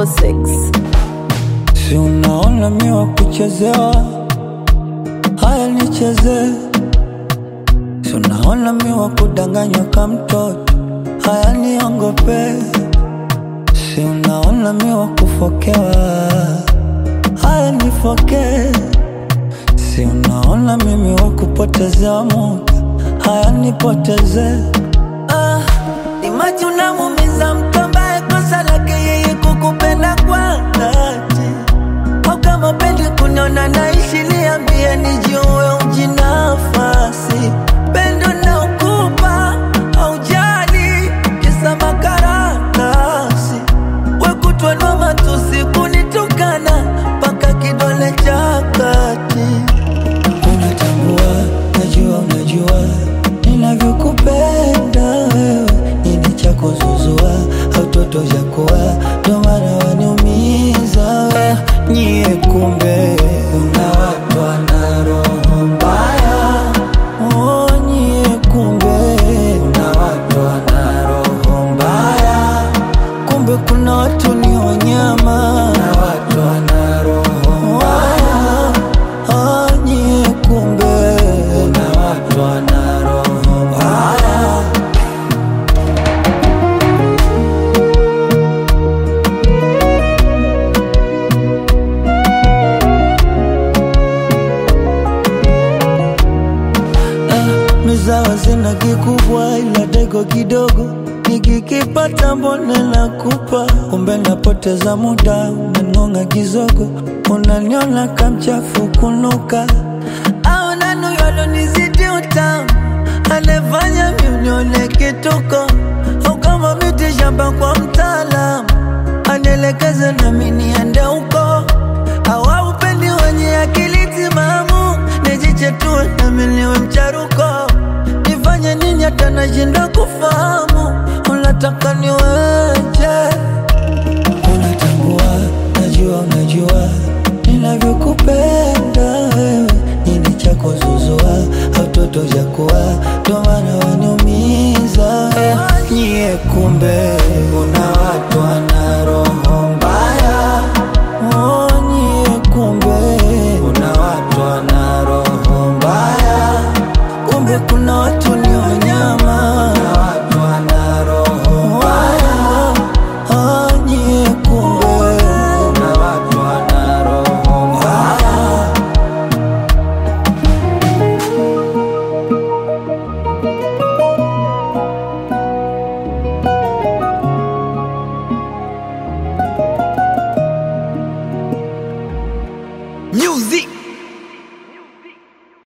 254 Si unaona mi wa kuchezewa, haya nicheze. Si unaona mi wa kudanganywa ka mtoto, haya niongope. Si unaona mi wa kufokewa, haya nifoke. Si unaona mimi wa kupotezewa muda, haya nipoteze. Ah, ni maji unamuumiza mtu ambaye kosa lake yeye kukupenda kwa dhati au kama pendi kuniona naishi, niambie nijue ujinafasi. Pendo na ukupa haujali, kisa makaratasi. We kutwa na matusi kunitukana mpaka kidole cha kati. Unatambua, najua, unajua ninavyokupenda wewe, nini cha kuzuzua au toto cha kuwa, ndo maana waniumiza we. Nyie kumbe una watu wana roho mbaya, oh, nyie kumbe una watu wana roho mbaya, kumbe kuna watu ni wanyama na watu wana roho mbaya, ah, nyie kumbe una watu wana roho mbaya. mizawa zina kikubwa ila dego kidogo nikikipata mbone nakupa kumbe napoteza muda unangonga kizogo unaniona kamchafu kunuka au nanu yalonizidi utamu anefanya miunione kituko au kama miti shamba kwa mtaalamu anielekeze nami niende huko au aupendi wenye akili timamu nijichetue nami niwe mcharuko nifanye nini hata nashindwa kufahamu unataka niweje unatambua najua unajua ninavyokupenda wewe nini cha kuzuzua au toto cha kuwa ndo maana waniumiza nyie kumbe una